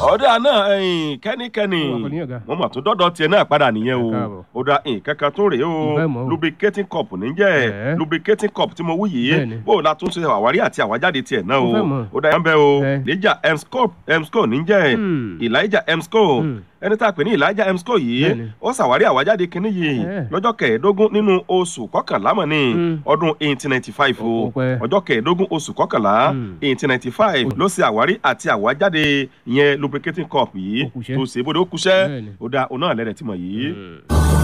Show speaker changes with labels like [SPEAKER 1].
[SPEAKER 1] ọ̀dà náà ẹ̀yìn kẹ́nikẹ́ni
[SPEAKER 2] Ọwọ́ kò ní ọ̀gá.
[SPEAKER 1] mo mọ̀ tó dọ́dọ̀ tiẹ̀ náà padà nìyẹn o
[SPEAKER 2] Ẹ káàbọ̀.
[SPEAKER 1] ó dá nǹkankan tó rèé o
[SPEAKER 2] Mo fẹ́ mọ̀ o.
[SPEAKER 1] lubricating cup níjẹ́
[SPEAKER 2] Ẹ̀.
[SPEAKER 1] lubricating cup tí mo wú yìí
[SPEAKER 2] Bẹ́ẹ̀ni.
[SPEAKER 1] bó o la tún ṣe àwárí àti àwájáde tiẹ̀ náà o
[SPEAKER 2] Mo fẹ́ mọ̀.
[SPEAKER 1] ó dá yẹn bẹ́ẹ̀ o
[SPEAKER 2] Ẹ̀.
[SPEAKER 1] elijah emsco emsco níjẹ́
[SPEAKER 2] Hmm.
[SPEAKER 1] elijah emsco
[SPEAKER 2] Hmm.
[SPEAKER 1] ẹni tá a pè ní elijah emsco yìí
[SPEAKER 2] Bẹ́ẹ̀ni.
[SPEAKER 1] ó ṣàwárí àwájáde kínní yìí
[SPEAKER 2] Ẹ̀.
[SPEAKER 1] lọ́jọ́ kẹẹ̀ẹ́dógún nínú oṣù kọkànlá mọ̀ ní
[SPEAKER 2] Hmm.
[SPEAKER 1] ọdún eighteen ninety five o
[SPEAKER 2] Ó pẹ́.
[SPEAKER 1] ọjọ́ kẹẹ̀ẹ́dógún oṣù kọkànlá
[SPEAKER 2] Hmm.
[SPEAKER 1] eighteen ninety five ló ṣe àwárí àti àwájáde ìyẹn lubricating cup yìí
[SPEAKER 2] Ó kúṣẹ́.
[SPEAKER 1] tó ṣe bóde ó kúṣẹ́
[SPEAKER 2] Bẹ́ẹ̀ni.
[SPEAKER 1] ó dá òun náà lẹ́rẹ̀ tí mọ̀ yìí.
[SPEAKER 2] Hmm.